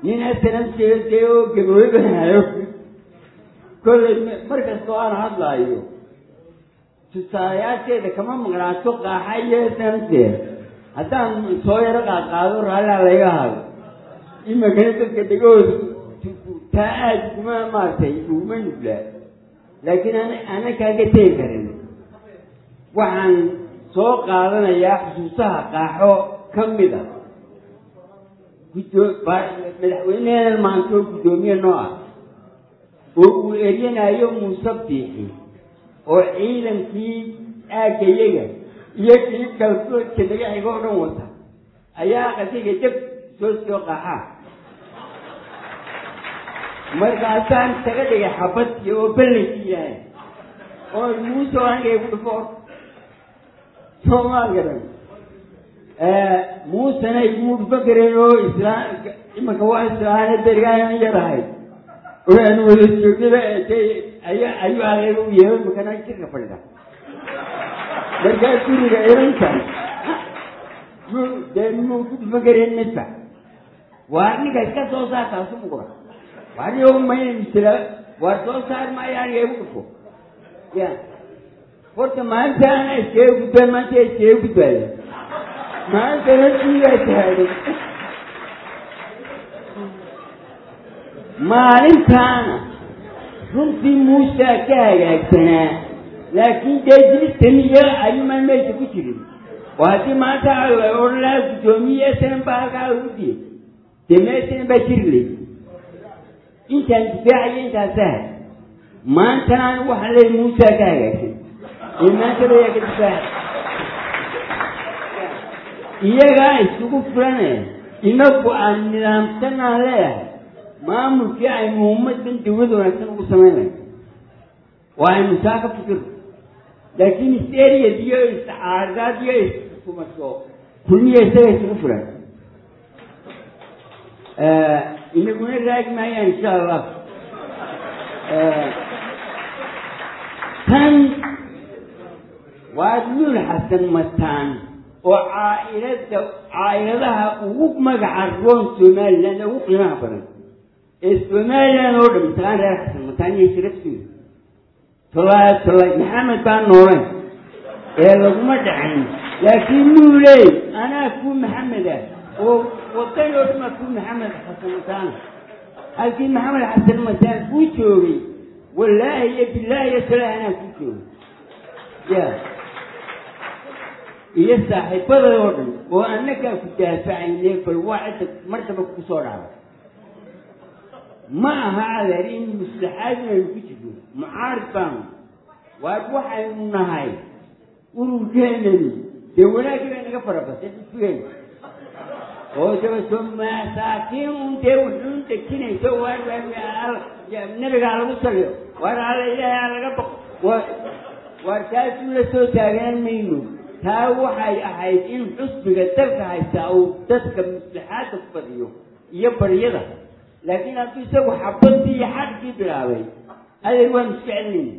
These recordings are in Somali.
nin asanan jeedee oo gaboobahayo kollay mar kastoo aan hadlaayo tusaalayaasheeda kama maqnaato qaaxa iyo sanamteeda haddaan soo yaro qaadqaado raallaa layga hado imakana dadka dhegahooda taa aada kuma maaragtay uguma nuglaa laakiin an ana kaaga tegi karin waxaan soo qaadanayaa xusuusaha qaaxo ka mid a guddoo madaxweyneheena maanta oo guddoomiye noo ah oo uu eryanayo muuse biixi oo ciidankii aagayaga iyo kii kalsoodka naga xigo o dhan wata ayaa qasiga dab soo soo qaxaa markaasaan isaga dhigay xabadki oo ballankii yahay oo muuse aniga igu dhufo soomaa garan muusena iguma dhufo kareen oo islaam imanka waa islaane darigaan yarahay oo aan wada joognaba aya ayuu aqeeba u yeehay makana jirka fadhida markaa guriga irankan dee muu ku dhufo kareen midba waa ninka iska soo saartaasu mugura wadigo mayna misla waa soo saar maayo aniga igu dhufo ya horta maanta ana iskaga gudbaa maanta iskaga gudbaayo maantana diigaa tahaaday maalintaana runtii muusaa ka hagaagsanaa laakiin dee dilistaniya ayuumaan meesha ku jirin oo haddii maanta la odhan lahaa guddoomiye sanan baa halkaa lagu diyay dee meesanan baa jiri lay intaan difaacayo intaasaha maantana anigu waxaan leeyahy muusaa ka hagaagsan ee maanta layaa ka difaaca iyagaa isugu filane inagu aan nidaamsanaan leeyahay maamulkii aynu ummadan dawlad wanaagsan ugu samaynayo waa aynu saa ka fikirno laakiin isteriyad iyo iscaardaad iyo iskumasho kulmiya isaga isugu filan inaguna raagi maayaan insha allah tan waa luul xasan mataan oo caailada caailadaha ugu magaca roon somaliland ugu qiimaha badan ee somaliland oo dhan mataan reer xasan mataan iyo sharafteedu tolaa tolay maxamed baa nooleen ee laguma dhacin laakiin luuley anaa ku maxamed ah oo wadan oo dhama ku maxamed xasan mataan halkii maxamed xasan mataan kuu joogay wallaahi iyo bilaahi iyo talaahi anaa kuu joogay ya iyo saaxiibada oo dhan oo annagaa ku daafacayne bal waa cidda martaba kusoo dhacda ma aha adeer in muslaxaad inaynu ku jirno mucaarid baanu waa waxaynu nahay ururkeenani dee wanaagii bay naga farabatay xisbigeena oo dabaso masaakiin un dee wuxuun dejinayso waar nabigaa lagu saliyo waar alla ilaahay aa laga baqo waar taasuu la soo taagaan mayno taa waxay ahayd in xusbiga dalka haystaa uu dadka maslaxaadda ku badiyo iyo baryada laakiin hadduu isagu xabadii iyo xadkii bilaabay adeer waanu iska celinayna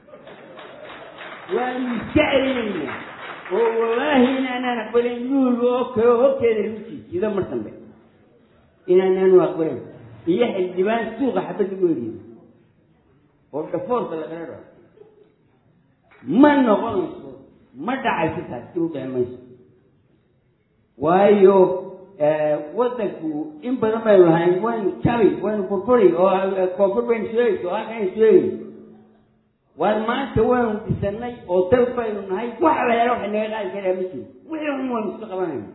waanu iska celinayna oo wallaahi inaanaan aqbalayn luul oo kale horteeda lagu jiijido mar dambe inaanaanu aqbalayn iyo xildhibaan suuqa xabad lagu eriyo oo dhafoorka lagala dhao ma noqonayso ma dhacayso taas dib u dhici mayso waayo wadanku in badan baynu lahayn waynu jabi waynu burburi oo koonfur baynu sheegayso oo halkaynu sheegay waar maanta waynu dhisanay oo dal baynu nahay wax la helo waxay naga qaadi karaa ma jiro wixii xun waynu iska qabanayna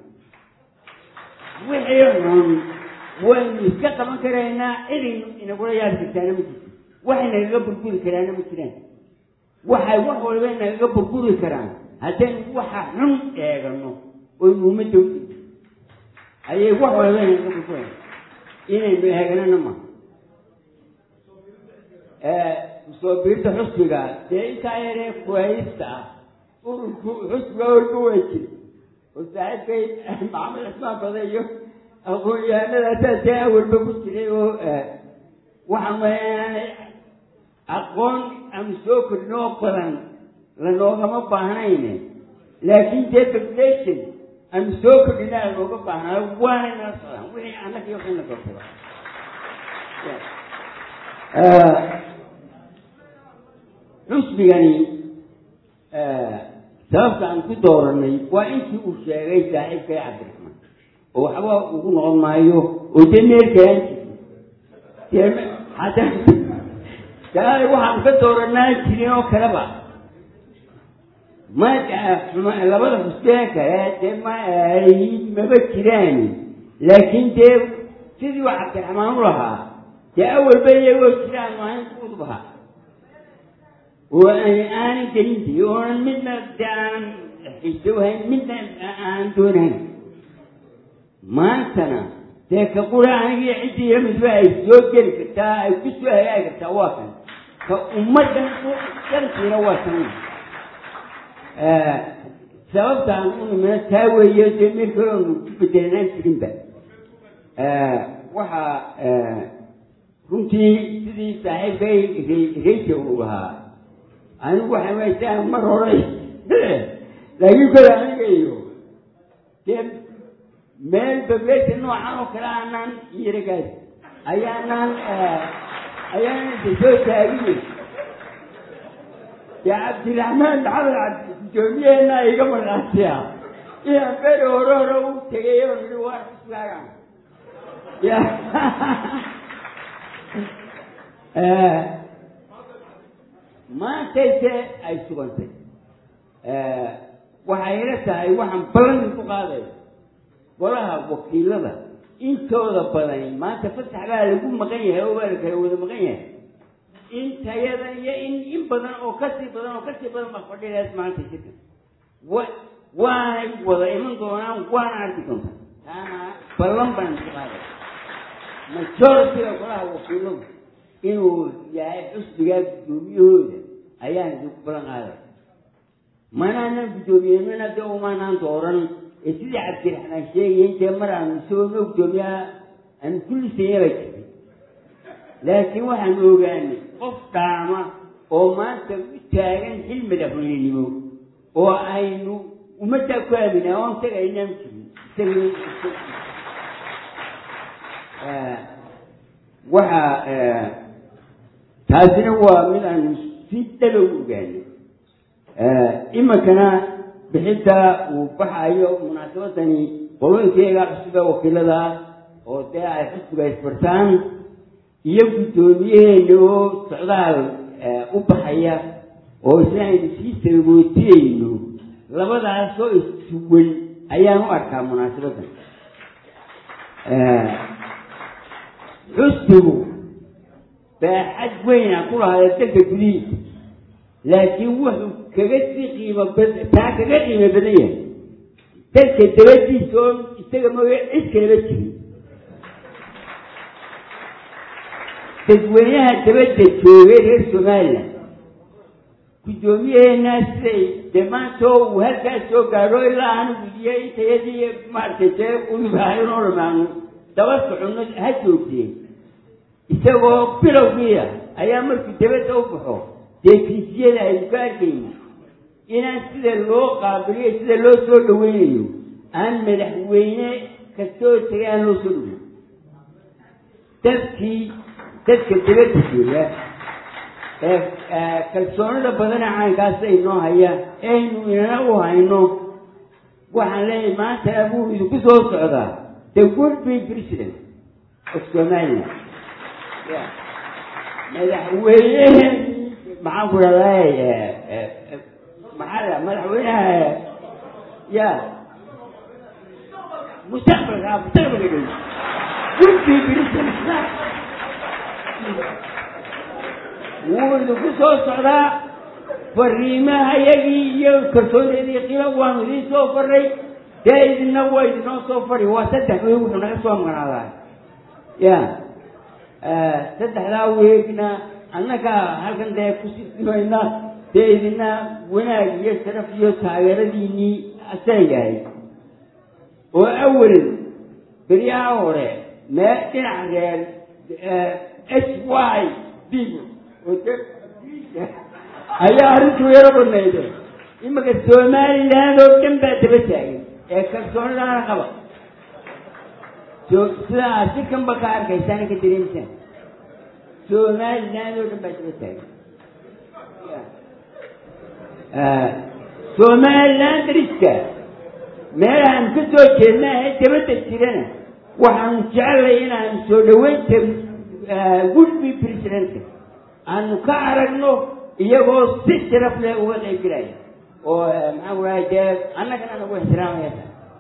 wixii xun waynu iska qaban karaynaa cidaynu inagula yaari kartaana ma jirto waxay nagaga burburi karaana ma jiraan waxay wax walba nagaga burburi karaan haddaynu waxa xun eegano oynu ummadda u ayay wax walba nagaga burburaya inaynu eeganana ma soo biirta xusbiga dee intaa yaree kuhaysta ah ururku xusbiga orka waa jira oo saaxiibkay maxamed cismaan bada iyo aqoon-yahanadaasaa dee awalba ku jiray oo waxaan malaynaanay aqoon aanu soo kordhin oo badan lanoogama baahnayne laakiin dee population aanu soo kordhina lanooga baahnaayo waana nala socdaan wixii annaga iyo waxayna doortada xusbigani sababta aan ku dooranay waa intii uu sheegay saaxiibkay cabdiraxmaan oo waxba ugu noqon maayo oo dee meelkaan jirto hadda daa waxaan ka dooranaa jirin oo kaleba ma labada xusbeen kale dee ma ay maba jiraan laakiin dee sidii waa cabdiraxmaan u lahaa dee awalba iyagoo jiraan ahayn kuudubaha oo aanan gelinti oonan midna de aanan xiisowhayn midna aanan doonahayn maantana dee ka qura anigii ciddii lamidba ay soo geli kartaa ay ku soo hagaagi kartaa waa kan ka ummaddan dhankiina waa kan sababtaan u nimina taa weeye dee meel kale oonu ku bedelanaan jirinba waxaa runtii sidii saaxiibkay reysa uu lahaa anigu waxay waysaa mar horay laakiin kole aniga iyo dee meel bableesha noocan oo kale aanaan yaragaas ayaanaan ayaanan isa soo taagiyey dee cabdiraxmaan maxamed cabdi guddoomiyeena iga markaasiya inaan beri hore hore u tegay oo nihi waa xusbaagan ya maantayse ay sugantay waxay ila tahay waxaan ballan ku qaaday golaha wakiilada intooda badani maanta fasax baa lagu maqan yahay oo baa la kala wada maqan yahay intayada iyo in in badan oo kasii badan oo kasii badan baa fadhidaas maanta shirka wa waanay wada iman doonaan waana arki doontaa taana ballan baan ku qaaday majoritiga golaha wakiiladu inuu yahay xusbigaa guddoomiyahooda ayaan idinku balan qaaday manaanan guddoomiyeynana de umaanaan dooran ee sidii cabdiraxmaan sheegaya intee mar aanu isagoo noo guddoomiyaa aanu kullisayaba jirtay laakiin waxaanu ogaanay qof dhaama oo maanta u taagan xil madaxweynenimo oo aynu ummaddaa ku aaminaa oon isaga aynaan jirin waxa taasina waa mid aanu si dhaba u ogaanay iminkana bixidda uu baxayo munaasabadani qolooyinkayaga cusube wakiilada oo dee ay xusbiga isbartaan iyo guddoomiyaheena oo socdaal u baxaya oo isna aynu sii sabagootiyeyno labadaasoo issuwan ayaan u arkaa munaasabadan xusbigu baaxad weyna ku lahaada dalka gudihiisa laakiin wuxuu kaga sii qiimo bad taa kaga qiimo badan yahay dalka dabadiisa oo isaga mooye cid kalaba jirin dadweynaha dabadda joogay reer somalilan guddoomiyaheena siday dee maanta uu halkaas soo gaadho ilaa anigu iyo intayadii maaragtay dee uibaahaynoo dhamaano daba soconno ha joogtee isagoo bilowgiia ayaa markuu dabadda u baxo dee fiisiyada aynu ka arkayno inaan sida loo qaabiliyo sida loo soo dhaweynayo aan madaxweyne kastoo tagay aan loo soo dhaweyn dadkii dadka dabadda jooga ee kalsoonida badana caynkaas aynoo haya aynu inana u hayno waxaan leeyahay maanta abuu idinku soo socdaa the would be president of somaliland madaxweyne maxaan ku dhahday maxaa madaxweynaha ya mustaqbalka mustaqbalka dhow would be president wuu idinku soo socdaa fariimaha yagii iyo kalsoonidii qiima waanu idiin soo faray dee idina waa idinoo soo fari waa saddex weeg wuxuu naga soo maqnaadaa ya saddexdaa weegna annaga halkan dee kusiimayna dee idina wanaag iyo sharaf iyo taageeradiinii asaygahay oo awel beryaha hore mee dhinac reer h y b ayaa arrintu yaro badnayde imanka somaliland oo dhan baa daba taagay ee kalsoonidaana qaba sida aad si kanba ka arkaysaan ka dareemisaan somaliland oo dhan baa daba taagan somaliland dariska meelahaan ka soo jeedna ee dabadda jirana waxaanu jecelay inaanu soo dhaweynta gudbi presidentka aanu ka aragno iyagoo si sharaf leh uga qayb gelaya oo maxaan kurahay dee annagana nagu ixtiraamaya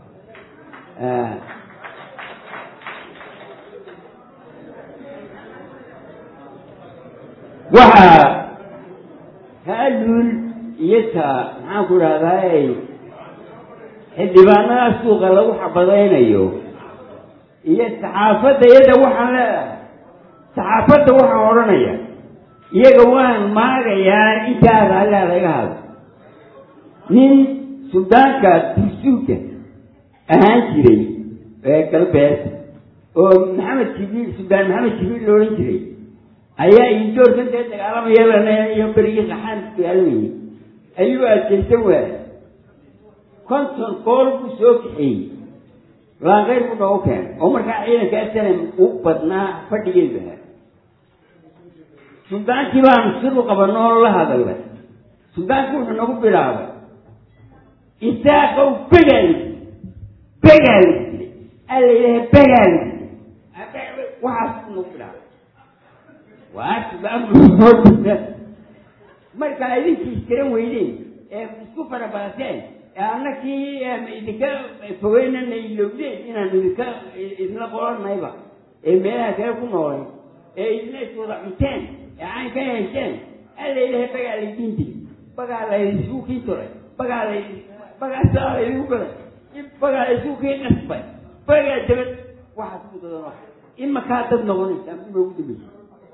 waxaa haaluul iyo ta maxaan ku rahday xildhibaanada suuqa lagu xabadaynayo iyo saxaafadda iyada waxaan leedahay saxaafadda waxaan odhanaya iyaga waan maagayaa intaas allaa laga hado nin suldaanka dursuuga ahaan jiray ee galbeed oo maxamed jibriil suldaan maxamed jibriil la odhan jiray ayaa indoorkan dee dagaalamaya lana iyo berigii qaxaan dagaalamayay ayuu adkaysan waayay konton gool buu soo kaxeeyey laanqeyr buu noogu keenay oo markaa ciidanka asalam u badnaa fadhigeeda suldaankii baanu sidu qabanno oo la hadalnay suldaanki wuxuu nagu bilaabay isaaqow begaali begaali alla ilaha begaali waxaas buu nagu bilaabay waa suldaanku markaa idinkii iskaran weydeen ee isku farabalateen ee annakii idinka fogeynana ilowdeen inaan idinka idinla qolanayba ee meelaha kale ku noolay ee idina iswada cunteen ee cayn ka hesheen alla ilahay bagaa laydiin dil bagaa laydisugu kii turay bagaa lay bagaa saa laydigu gaday bagaa laysugu kii qasbay bagaa dabad waxaas ku dadano imakaa dad noqonaysaa noogu dambaysa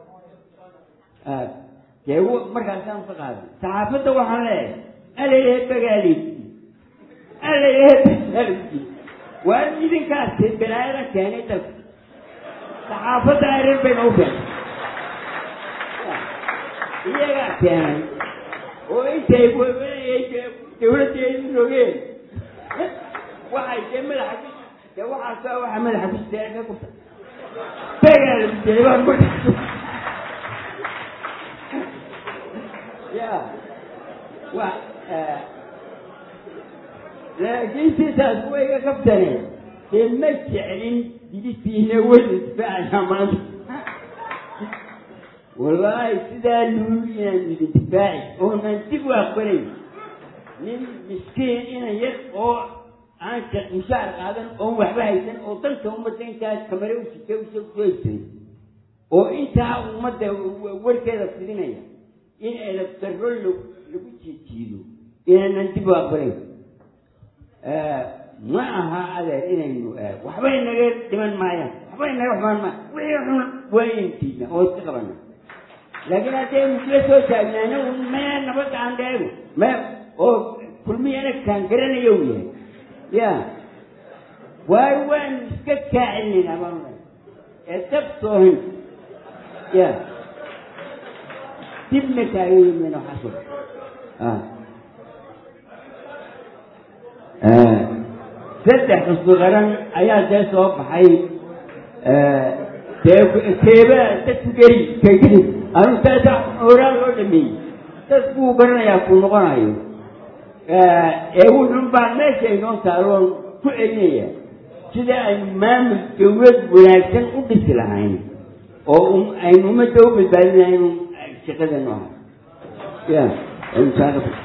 dee markaasaan ka qaaday saxaafadda waxaan leeyahay alla ilahay bagaali alla ilahay bagaali waa idinkaas balaayada keenay dalka saxaafadda areer bay noogu keentay iyagaa keenay oo intay dawladdeedu rogeen waxay dee madaxa ku dee waxaasa waxa madaxa ku sitee ka kurta bagaali baan marka ya wa laakiin sidaas way ga kabtaneen dee ma jeclin dibistiina wada difaacaya maanta wallaahi sidaa luul inaan idin difaaci oonan dib u aqbalayn nin miskiin inan yar oo aan mushaar qaadan oon waxba haysan oo dalka ummadda intaas kamare u sita usoo haysan oo intaa ummadda warkeeda fidinaya in edab darro lagu jiijiido inaanan dib u aqbalayn ma aha adeer inaynu waxbay naga dhiman maayaan waxbay naga xumaan maaya wixii xun waa intiina oo iska qabana laakiin haddaynu isla soo taagnaana maya nabadda aan dheego ma oo kulmiyana kaan garanayo u yahay ya waayo waanu iska kaacinayna baan ee dab soohin ya dibna taagayimayna waxaas saddex xusbi qaran ayaa dee soo baxay dee keeba dadku geri kageli anu taasa horaa loo dhameeyey dadkuu garanayaa ku noqonayo ee wuxun baa meesha inoo taaloon ku celinaya sida aynu maamul dawlad wanaagsan u dhisi lahayn oo aynu ummadda u badbaadinaynu shaqadanu ahay ya